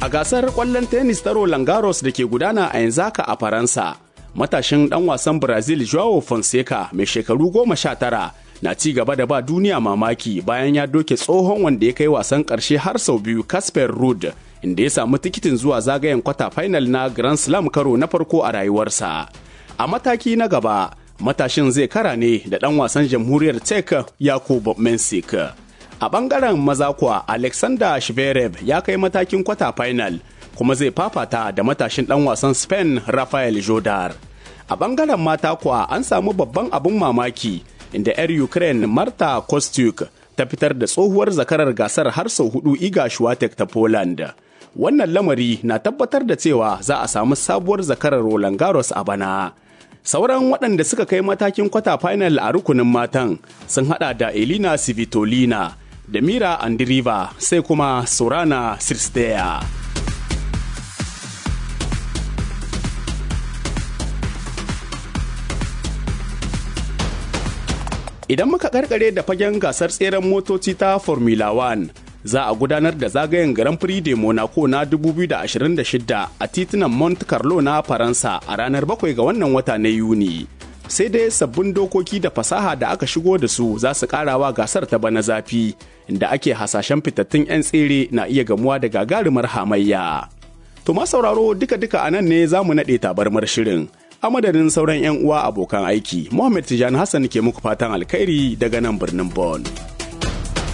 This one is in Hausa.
A gasar ƙwallon tennis ta Roland Garros da ke gudana a yanzu haka a Faransa, matashin ɗan wasan Brazil Joao Fonseca mai shekaru goma sha tara na ci gaba da ba duniya mamaki bayan ya doke tsohon wanda ya kai wasan ƙarshe har sau biyu Casper Ruud inda ya samu tikitin zuwa zagayen kwata final na Grand Slam karo na farko a rayuwarsa. A mataki na gaba, matashin zai kara ne da ɗan wasan jamhuriyar Czech Yakub Mensik. A ɓangaren maza kuwa Alexander Shverev ya kai matakin kwata final kuma zai fafata da matashin ɗan wasan Spain Rafael Jodar. A ɓangaren mata kuwa an samu babban abin mamaki inda 'yar Ukraine Marta Kostyuk ta fitar da tsohuwar zakarar gasar har sau hudu Iga Swiatek ta Poland. Wannan lamari na tabbatar da cewa za a samu sabuwar zakarar Roland Garros a bana. Sauran waɗanda suka kai matakin kwata final a rukunin matan sun hada da Elina Svitolina da Mira Andriva sai kuma Sorana Sirsteya. Idan muka karkare da fagen gasar tseren motoci ta Formula 1, za a gudanar da zagayen Grand Prix de Monaco na 2026 a titunan Monte Carlo na Faransa a ranar 7 ga wannan wata na Yuni. Sai dai sabbin dokoki da fasaha da aka shigo da su za su karawa gasar ta bana zafi, inda ake hasashen fitattun 'yan tsere na iya gamuwa da gagarumar hamayya. To ma sauraro duka-duka a nan ne za mu naɗe tabarmar shirin. a madadin sauran 'yan uwa abokan aiki Muhammad Tijani Hassan ke muku fatan alkhairi daga nan birnin Bonn.